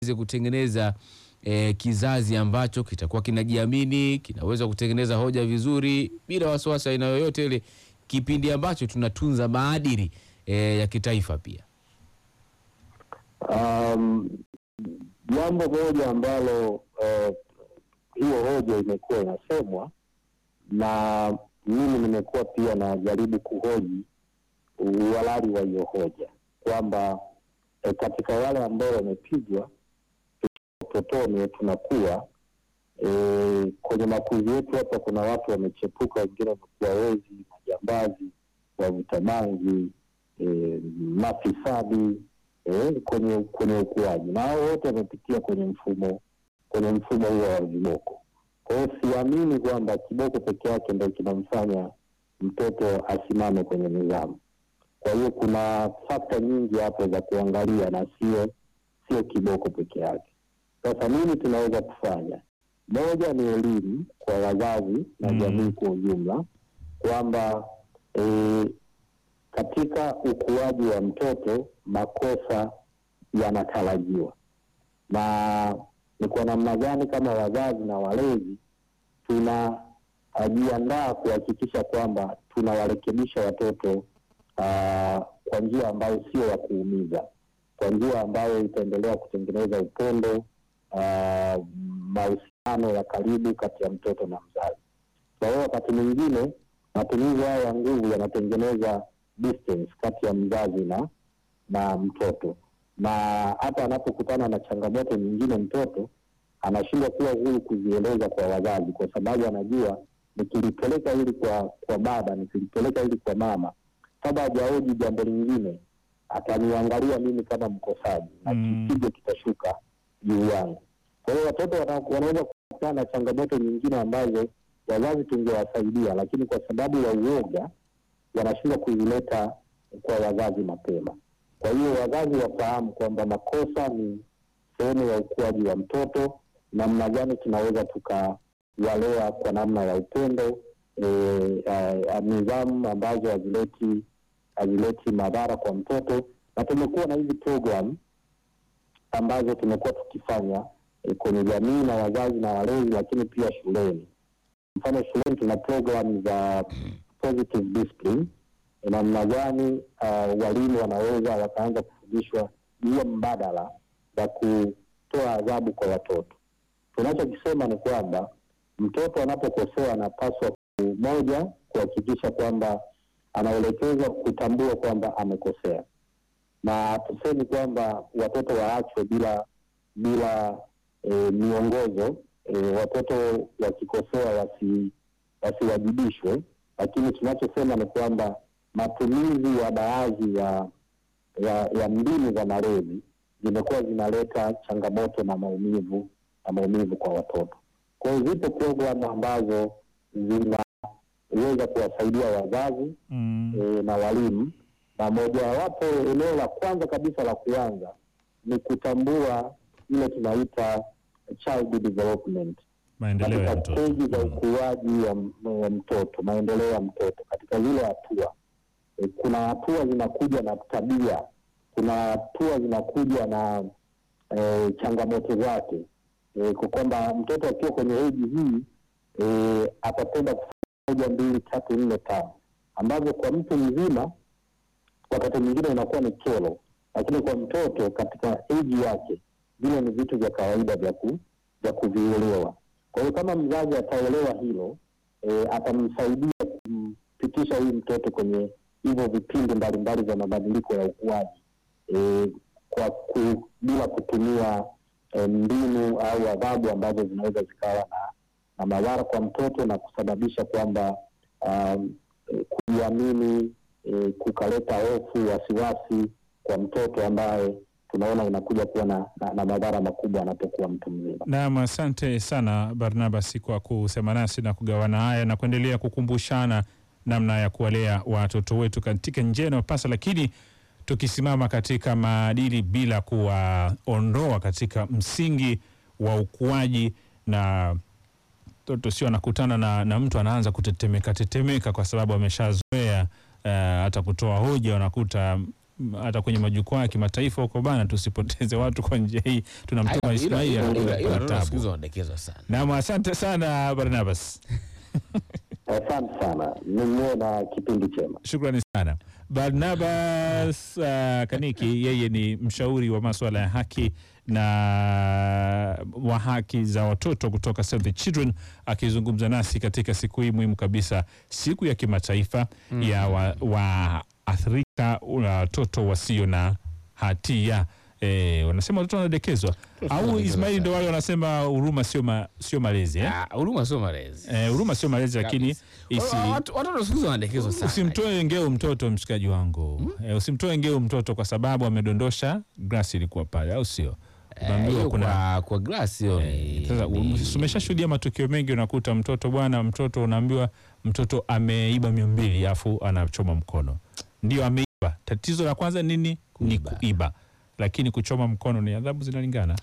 waweze kutengeneza eh, kizazi ambacho kitakuwa kinajiamini, kinaweza kutengeneza hoja vizuri bila wasiwasi aina yoyote ile, kipindi ambacho tunatunza maadili eh, ya kitaifa pia. Um, jambo moja ambalo eh, hiyo hoja imekuwa inasemwa na mimi nimekuwa pia najaribu kuhoji uhalali wa hiyo hoja kwamba eh, katika wale ambao wamepigwa utotoni tunakuwa eh, kwenye makuzi yetu hapa, kuna watu wamechepuka, wengine wamekuwa wezi, majambazi, wavuta bangi, eh, mafisadi eh, kwenye kwenye ukuaji, na hao wote wamepitia kwenye mfumo kwenye mfumo huo wa viboko. Kwa hiyo siamini kwamba kiboko peke yake ndo kinamfanya mtoto asimame kwenye nidhamu. Kwa hiyo kuna fakta nyingi hapo za kuangalia na sio sio kiboko peke yake. Sasa nini tunaweza kufanya? Moja ni elimu kwa wazazi na Mm. jamii kwa ujumla kwamba eh, katika ukuaji wa mtoto makosa yanatarajiwa, na ni kwa namna gani kama wazazi na walezi tunajiandaa kuhakikisha kwamba tunawarekebisha watoto ah, kwa njia ambayo sio ya kuumiza, kwa njia ambayo itaendelea kutengeneza upendo, ah, mahusiano ya karibu kati ya mtoto na mzazi. Kwa hiyo wakati mwingine matumizi haya ya nguvu yanatengeneza distance kati ya mzazi na na mtoto, na hata anapokutana na changamoto nyingine, mtoto anashindwa kuwa huru kuzieleza kwa wazazi, kwa sababu anajua nikilipeleka hili kwa kwa baba, nikilipeleka hili kwa mama, kabla hajaoji jambo lingine, ataniangalia mimi kama mkosaji na Mm. kipigo kitashuka juu yangu. Kwa hiyo watoto wana- wanaweza kukutana na changamoto nyingine ambazo wazazi tungewasaidia, lakini kwa sababu ya uoga wanashindwa kuzileta kwa wazazi mapema. Kwa hiyo wazazi wafahamu kwamba makosa ni sehemu ya ukuaji wa mtoto, namna gani tunaweza tukawalea kwa namna ya upendo e, a- a- nidhamu ambazo hazileti hazileti madhara kwa mtoto, na tumekuwa na hizi program ambazo tumekuwa tukifanya e, kwenye jamii na wazazi na walezi, lakini pia shuleni. Mfano shuleni tuna program za positive discipline, ni namna gani uh, walimu wanaweza wakaanza kufundishwa njia mbadala za kutoa adhabu kwa watoto. Tunachokisema ni kwamba mtoto anapokosea anapaswa ku- moja, kuhakikisha kwamba anaelekezwa kutambua kwamba amekosea, na tusemi kwamba watoto waachwe bila bila e, miongozo e, watoto wakikosea wasi wasiwajibishwe, lakini tunachosema ni kwamba matumizi ya baadhi ya ya, ya mbinu za malezi zimekuwa zinaleta changamoto na maumivu na maumivu kwa watoto. Kwa hiyo zipo programu ambazo zinaweza kuwasaidia wazazi Mm. e, na walimu, na mojawapo eneo la kwanza kabisa la kuanza ni kutambua ile tunaita child development Maendeleo ya katika mtoto. steji za Mm. ukuaji wa m- wa mtoto, maendeleo ya mtoto katika zile hatua. E, kuna hatua zinakuja na tabia, kuna hatua zinakuja na e, changamoto zake e, kwa kwamba mtoto akiwa kwenye eji hii e, atapenda kufanya moja, mbili, tatu, nne, tano ambavyo kwa mtu mzima wakati mwingine inakuwa ni kero, lakini kwa mtoto katika eji yake vile ni vitu vya kawaida vya ku, vya kuvielewa. Kwa hiyo kama mzazi ataelewa hilo e, atamsaidia kumpitisha huyu mtoto kwenye hivyo vipindi mbalimbali vya mabadiliko ya ukuaji e, kwa ku, bila kutumia e, mbinu au adhabu ambazo zinaweza zikawa na, na madhara kwa mtoto na kusababisha kwamba um, e, kujiamini e, kukaleta hofu, wasiwasi kwa mtoto ambaye tunaona inakuja kuwa na, na, na madhara makubwa anapokuwa mtu mzima. Naam, asante sana Barnabas kwa kusema nasi na kugawana haya na kuendelea kukumbushana namna ya kuwalea watoto wetu katika njia inayopasa, lakini tukisimama katika maadili bila kuwaondoa katika msingi wa ukuaji na mtoto sio anakutana na, na mtu anaanza kutetemeka tetemeka kwa sababu ameshazoea eh, hata kutoa hoja, unakuta m- hata kwenye majukwaa ya kimataifa huko bana, tusipoteze watu kwa njia hii. Tunamtuma Ismail anakuwa tabu. siku hizi wanadekezwa sana. Naam, asante sana Barnabas, Asante sana, niwe na kipindi chema. shukrani sana Barnabas uh, Kaniki. Yeye ni mshauri wa masuala ya haki na wa haki za watoto kutoka Save the Children, akizungumza nasi katika siku hii muhimu kabisa, siku ya kimataifa ya waathirika wa watoto wasio na hatia. Eh, wanasema watoto wanadekezwa au wanadekezwa Ismaili ndo sana. wale wanasema huruma sio ma, sio malezi eh? Ah, Huruma sio malezi. Eh, huruma sio malezi lakini Kabisa. isi, Wa- watu- Watoto siku hizi wanadekezwa sana. usimtoe ngeu mtoto mshikaji wangu eh, usimtoe ngeu mtoto kwa sababu amedondosha glasi ilikuwa pale au sio Eh, unaambiwa hiyo kuna kwa kwa glass hiyo ni- sasa ni- umeshashuhudia matukio mengi unakuta mtoto bwana mtoto unaambiwa mtoto ameiba mia mbili afu anachoma mkono ndio ameiba tatizo la kwanza nini ni Kuiba. kuiba lakini kuchoma mkono ni adhabu zinalingana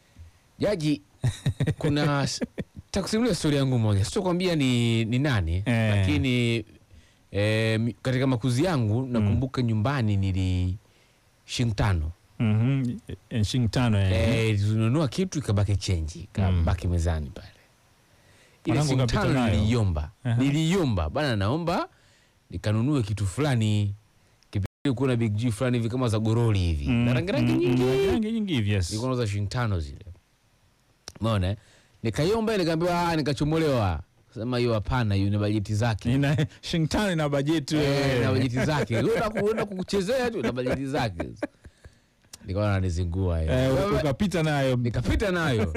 Jaji, kuna takusimulia stori yangu moja, sitokwambia ni, ni nani Eh. lakini eh, mi- katika makuzi yangu nakumbuka nyumbani nili shilingi tano Mhm. Eh, shilingi tano eh. eh, tununua kitu ikabaki chenji ikabaki mezani pale. Ile Mwanangu shilingi kapita tano nayo. niliiomba, Aha. niliiomba bana, naomba nikanunue kitu fulani kipindi kuna big G fulani hivi kama za goroli hivi Mm, na rangi rangi mm, nyingi mm, rangi nyingi hivi yes. nilikuwa nauza shilingi tano zile, umeona eh? Nikaiomba nikaambiwa, ah, nikachomolewa. Sema hiyo hapana, hiyo ni bajeti zake Ina shilingi tano ina bajeti Eh, wewe. na bajeti zake Unaenda ku- unaenda kukuchezea tu na bajeti zake. Nikaona nanizingua hiyo. Eh, Wewe- ukapita nayo nikapita nayo,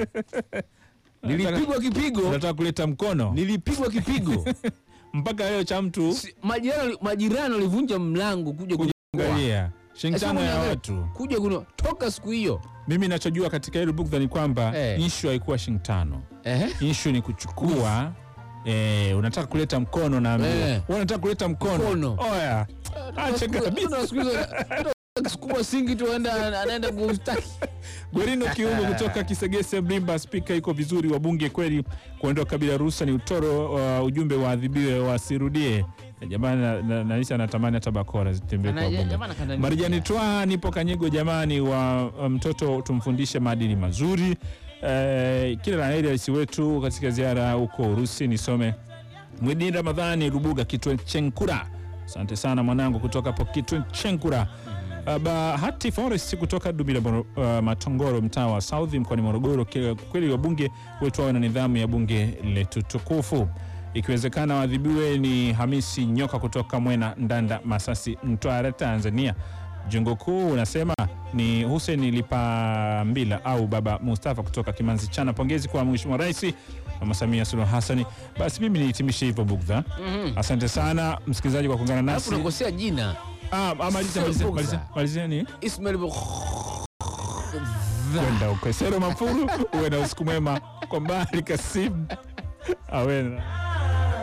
nilipigwa kipigo, unataka kuleta mkono nilipigwa kipigo. mpaka leo cha mtu Si- Majirani majirani walivunja mlango kuja kuangalia, angalia shilingi Sasa tano ya unaangalia. watu. kuja kuno toka siku hiyo Mimi nachojua katika hilo bukdha ni kwamba Eh. ishu haikuwa shilingi tano, eh, ishu ni kuchukua eh, unataka kuleta mkono na Eh. wewe unataka kuleta mkono, Mkono. oya acha kabisa. Tuna siku hizo sukuma singi tu anaenda anaenda kustaki Gwerino Kiungo kutoka Kisegese Mlimba, spika iko vizuri, wabunge kweli kuondoka bila ruhusa ni utoro. Uh, ujumbe waadhibiwe wasirudie. Jamani, na- na- naisha natamani hata bakora zitembee kwa bunge. Marijani Twa, nipo Kanyego jamani, wa wa mtoto tumfundishe maadili mazuri. Eh, kila la heri rais wetu katika ziara huko Urusi. Nisome Mwidini Ramadhani Rubuga Kitwe Chenkura, asante sana mwanangu kutoka hapo Kitwe Chenkura. Uh, Bahati Forest kutoka Dubila Moro- uh, Matongoro mtaa wa South mkoani Morogoro. Kile- Kweli wabunge wetu wawe na nidhamu ya bunge letu tukufu, ikiwezekana waadhibiwe. Ni Hamisi Nyoka kutoka Mwena Ndanda Masasi Mtwara Tanzania. Jengo kuu unasema ni Hussein Lipambila au Baba Mustafa kutoka Kimanzi Chana. Pongezi kwa Mheshimiwa Rais Mama Samia Suluhu Hassani. Basi mimi nihitimishe hivyo bugdha. Asante sana msikilizaji kwa kuungana alafu nasi. unakosea jina Ah, ah, maliza Sio maliza bugdha. maliza malizeni Ismail kwenda huko Sero Mafuru. Uwe na usiku mwema kwa mbali Kasimu awena